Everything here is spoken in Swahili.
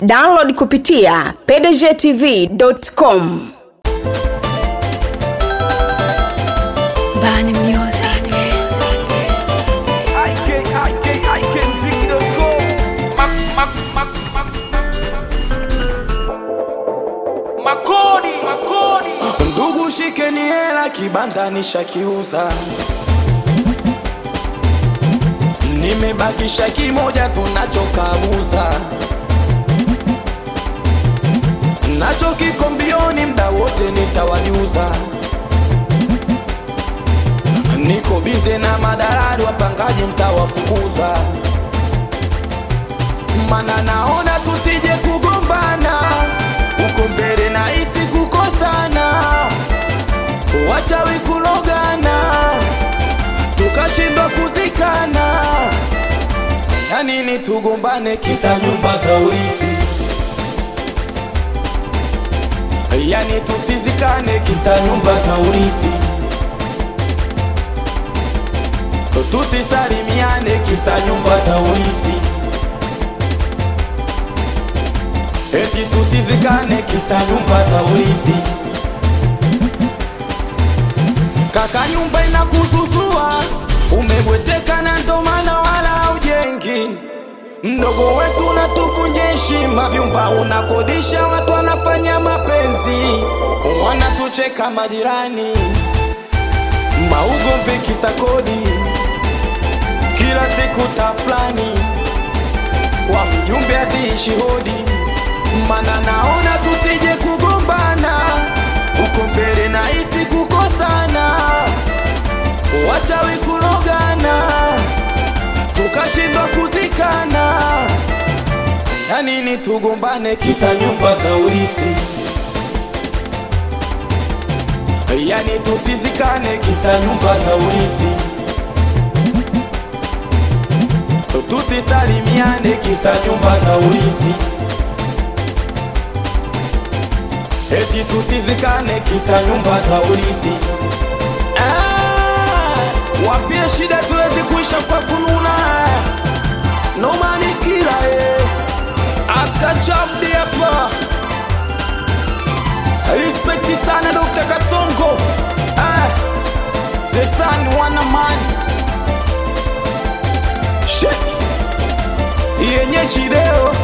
download kupitia pdgtv.com Bani Music. IK, Mak, mak, mak, mak, Makodi, makodi. Ndugu shikeni hela kibanda nishakiuza, nimebakisha kimoja tunachokabuza, nacho kiko mbioni, mda wote nitawajuza. Niko bize na madalali, wapangaji mtawafukuza, mana naona tusije kugombana uko mbele na hisi kukosana, wachawi kulogana, tukashindwa kuzikana. Ya nini tugombane kisa nyumba za urithi? Yani tusizikane kisa nyumba za urithi, tusisalimiane kisa nyumba za urithi. Eti tusizikane kisa nyumba za urithi. Kaka, nyumba inakuzuzua, umebweteka na ndo maana wala ujengi. Mdogo wetu unatufunja heshima, vyumba unakodisha, watu wanafanya mapenzi, wanatucheka majirani, maugomvi kisa kodi, kila siku tafulani kwa mjumbe aziishi hodi, mana naona tusije kugombana uko mbele na hisi kukosana, wachawi kulogana, tukashindwa kuzikana. Ya nini tugombane kisa nyumba za urithi? Yani tusizikane kisa nyumba za urithi tusisalimiane kisa nyumba za urithi, eti tusizikane kisa nyumba za urithi. Ah, wapie shida tuwezi kuisha kwa kununa, nomani kila eh, aska chapdi hapa, respekti sana Dr. Kasongo ah, the sun wana mani Shit. yenye chideo